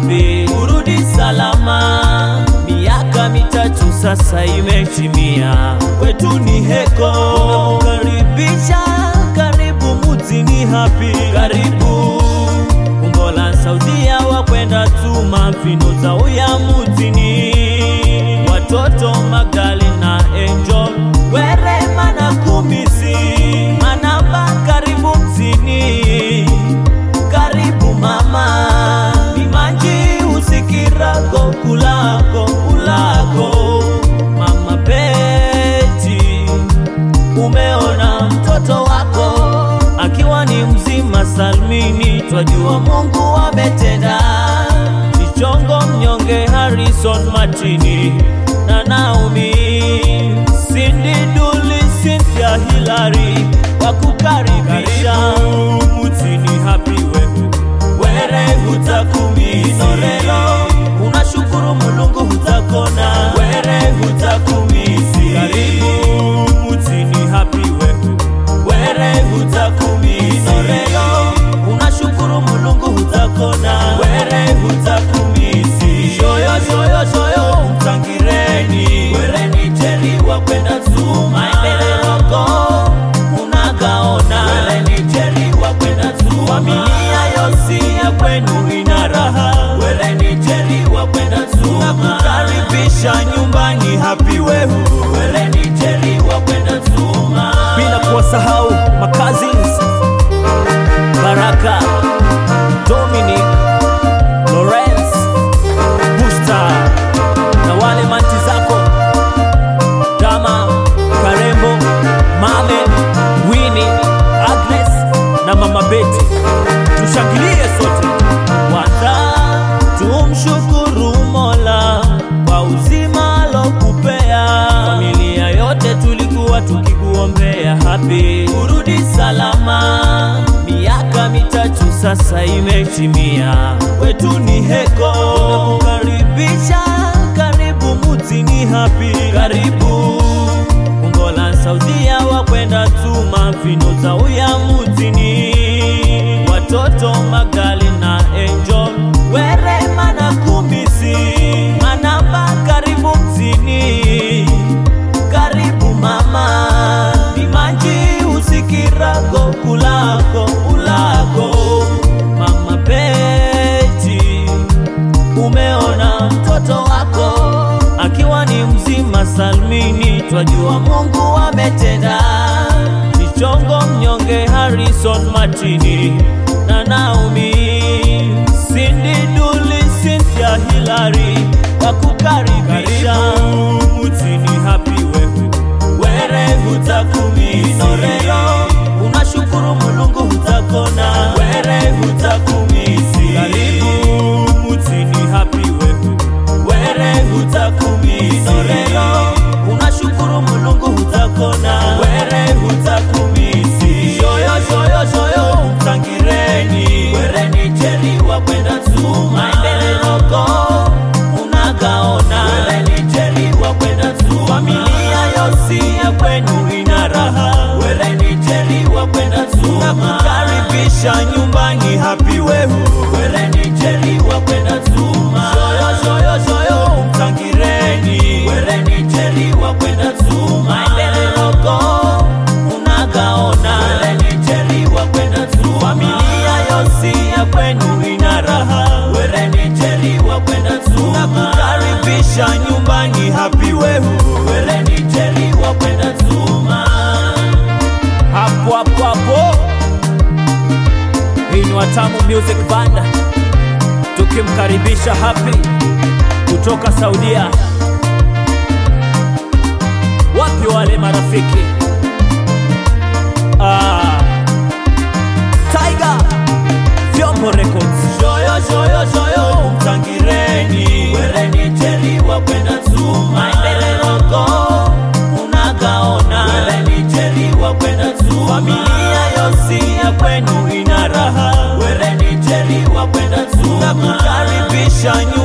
happy kurudi salama. Miaka mitatu sasa imetimia, kwetu ni heko, tunakukaribisha karibu mutini happy, karibu Ungola Saudia wakwenda tuma mfino za uya mutini, watoto Magali na Angel Werema na Kumisi Manamba karibu mtini, karibu mama Mimanji usikirako kulako kulako mama Beti umeona mtoto wako akiwa ni mzima salmini, twajua Mungu ametenda. Kichongo mnyonge Harrison Matini na Naomi Cindy Duli Cynthia Hilary wakukaribisha mutini happy wewe were hutakumisorelo unashukuru Mulungu hutakona were hutakumisi karibu mutini happy wewe were hutakumisorelo unashukuru Mulungu hutakona were hutakumisi shoyo shoyo shoyo mtangireni were ni jeri wa kwenda tu maendeleo unagaona were ni jeri wa kwenda tu familia yosi ya kwenu ina raha were ni jeri wa kwenda tu nakukaribisha nyumbani happy wehu were ni jeri wa kwenda tu bila kuwasahau makazins Baraka Dominic Lawrence Busta na wale manti zako Dama Karembo Mame Winnie Agnes na Mama Betty tushangilie sote kwanza tumshukuru Mola kwa uzima alokupea familia yote tulikuwa tukikuombea happy kurudi salama miaka mitatu sasa imetimia kwetu ni heko tunakukaribisha karibu mutini happy karibu Ungola Saudia wakwenda tuma mfino za uya mutini watoto Magali na Angel Werema na Kumisi Manamba karibu mtini karibu mama Mimanji usikirako kulako ulako mama Beti umeona mtoto wako akiwa ni mzima salmini, twajua Mungu ametenda. Kichongo mnyonge Harrison Matini na Naomi Cindy Duli Cynthia Hilary wakukaribisha mutini happy wewe were hutakumisorelo unashukuru Mulungu hutakona were hutakumisi karibu mutini happy wewe were hutakumisorelo unashukuru Mulungu hutakona were hutakumisi shoyo shoyo shoyo mtangireni were ni jeri wa kwenda tu maendeleo unagaona were ni jeri wa kwenda tu familia yosi ya kwenu ina raha were ni jeri wa kwenda tu nakukaribisha nyumbani happy wehu were ni jeri wa kwenda tu shoyo shoyo shoyo mtangireni were ni jeri wa kwenda tu maendeleo unagaona were ni jeri wa kwenda tu familia yosi ya kwenu ina raha were ni jeri wa kwenda tu nakukaribisha nyumbani happy wehu were ni jeri wa kwenda tu hapo hapo hapo hii ni Watamu Music Band tukimkaribisha Happy kutoka Saudia. Wapi wale marafiki? Ah, Tiger Vyombo Records. Shoyo shoyo shoyo mtangireni were ni jeri wa kwenda tu maendeleo unagaona were ni jeri wa kwenda tu familia yosi ya kwenu ina raha were ni jeri wa kwenda tu nakukaribisha